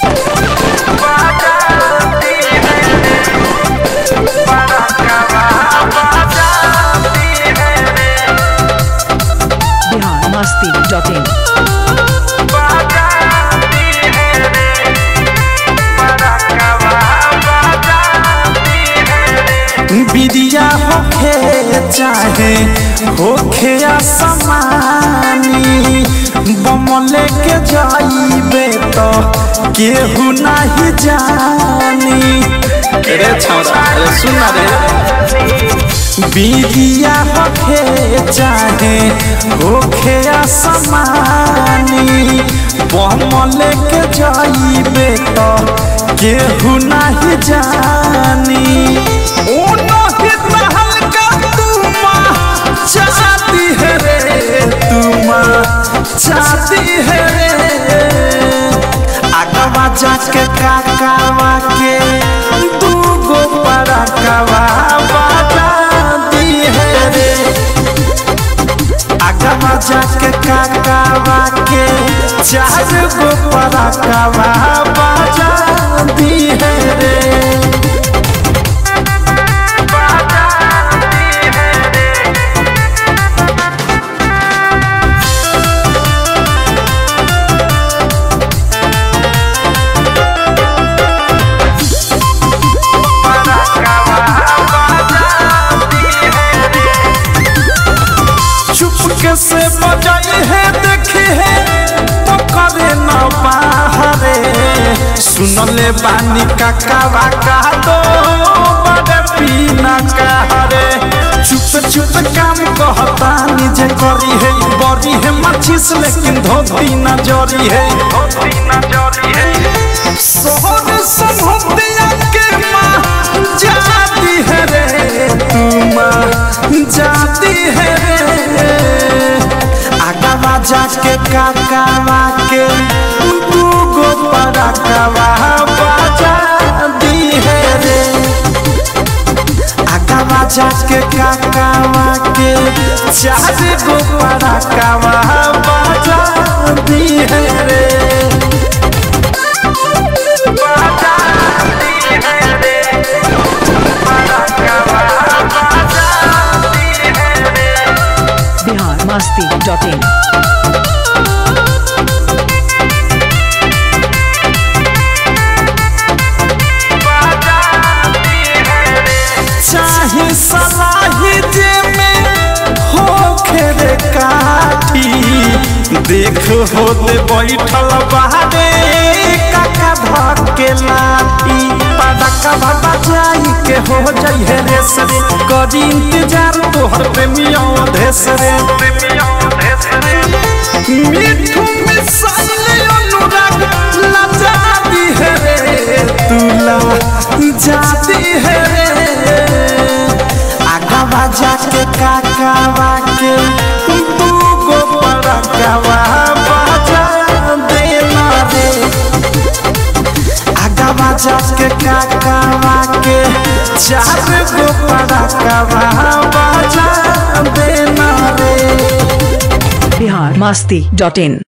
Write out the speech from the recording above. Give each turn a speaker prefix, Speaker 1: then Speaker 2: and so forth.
Speaker 1: Bihar Masti dot in
Speaker 2: बिदिया होखे चाहे होखे असमानी बमले के जाइबे तो केहू नाही जानी रे छौरा अरे सुन ना रे बिदिया होखे चाहे होखे असमानी बमले के जाइबे तो केहू नाही जानी ओ नाही हल्का तुमा चाहती है रे तुमा चाहती है रे आगवा जाके काकावा के दूगो पड़ाकवा बाजा दी है रे आगवा जाके काकावा के चार गो पड़ाकवा बाजा दी है रे चुपके से बजाई है देखी है तो करे न बाहरे सुनले बानी काकावा का दो बड़े पीना कहरे चुप चुप काम कहता निजे करी है बड़ी है मच्छीस लेकिन धोती न जरी है सोहर संभतिया के माँ जाती है रे तुम जाती है रे आगवा जाके काकावा के दूगो पड़ाकवा बाजा दी है रे आगवा जाके काकावा के चार गो पड़ाकवा बाजा दी है रे
Speaker 1: बिहार मस्ती डॉट इन
Speaker 2: चाहे सलाही जे में हो खेरे काठी देख होते बैठल बाहरे काका धके लाठी पड़का बाबा जाई के हो जाई है रे सरे करी इंतजार तोहर प्रेमियों देश रे मिठू मिसाइल अनुराग लजा दी है रे तुला जाती है रे आगवा जाके काकावा के दूगो पड़कवा बाजा देना रे आगवा जाके काकावा के चार गो पड़कवा बाजा देना रे
Speaker 1: बिहार मस्ती डॉट इन